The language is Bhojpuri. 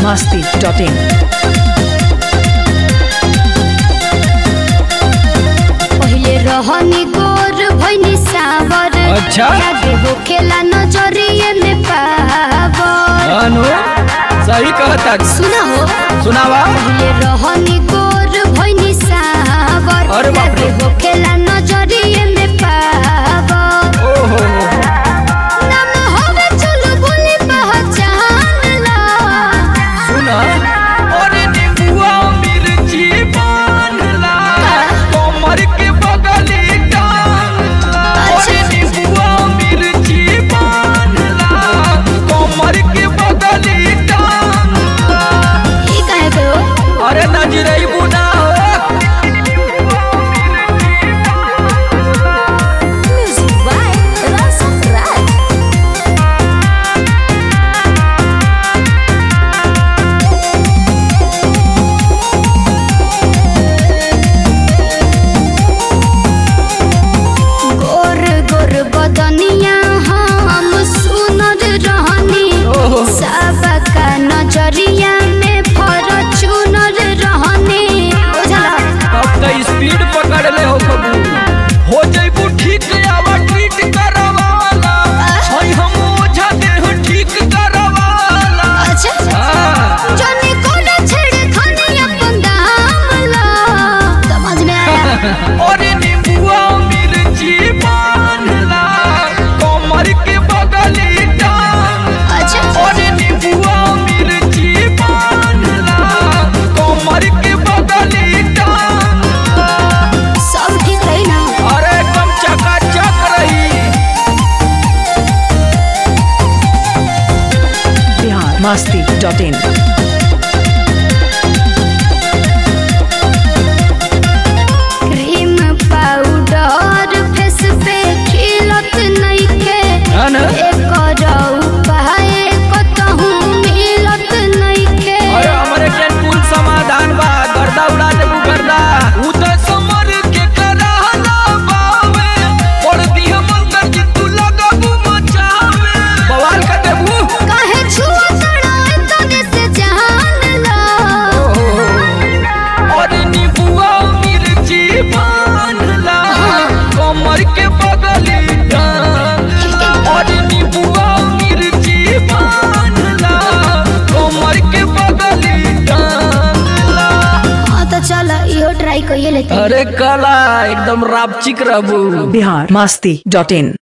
masti.in. पहिले रहनी गोर भइनी सावर अच्छा। लागे होखेला नजरिए में पावर अनु सही कहता सुना हो सुनावा पहिले रहनी गोर भइनी सावर अरे बाप रे। लागे होखेला नजरिए में पावर ओहो नाम होवे चलो बोली पहचान ला सुना अरे निबुआ मिर्ची बांधला कमर के बगली टांगला अरे निबुआ मिर्ची बांधला कमर के बगली टांगला ई काहे पे हो अरे नजरई बुना हो म्यूजिक बाय रसन राज गोर गोर बदनिया हम सुनर रहनी ओहो। सबका नजरिया में फॉर्च्यूनर रहनी बुझला अब तो स्पीड पकड़ ले हो कबू हो जइबू ठीक आवा ट्रीट करवाला हई हम ओझा देह ठीक करवाला अच्छा हाँ जाने कौन छेड़ खाने अपन दाम ला समझ में आया अरे नींबुआ मिर्ची बांधला कमर के बगली टांग अच्छा अरे नींबुआ मिर्ची बांधला कमर के बगली टांग सब ठीक रही ना अरे एकदम चकाचक रही Bihar masti.in. Cream powder face पे खिलत नइखे है ना एकर उपाय कतहु मिलत नइखे अरे हमरे के कुल समाधान बा गर्दा उड़ा देबू गर्दा उ त समर के कराहला बावे पड़ दी हम अंदर जी तू लगाबू मचावे बवाल कर देबू काहे छुआ तड़ाए तने से जान ला अरे नीबुआ मिर्ची बांधला कमर के बगली टांग अरे नीबुआ मिर्ची बांधला कमर के बगली टांगला हाँ तो चल इहो ट्राई कइए लेते अरे कला एकदम रापचिक रहबू Bihar masti.in.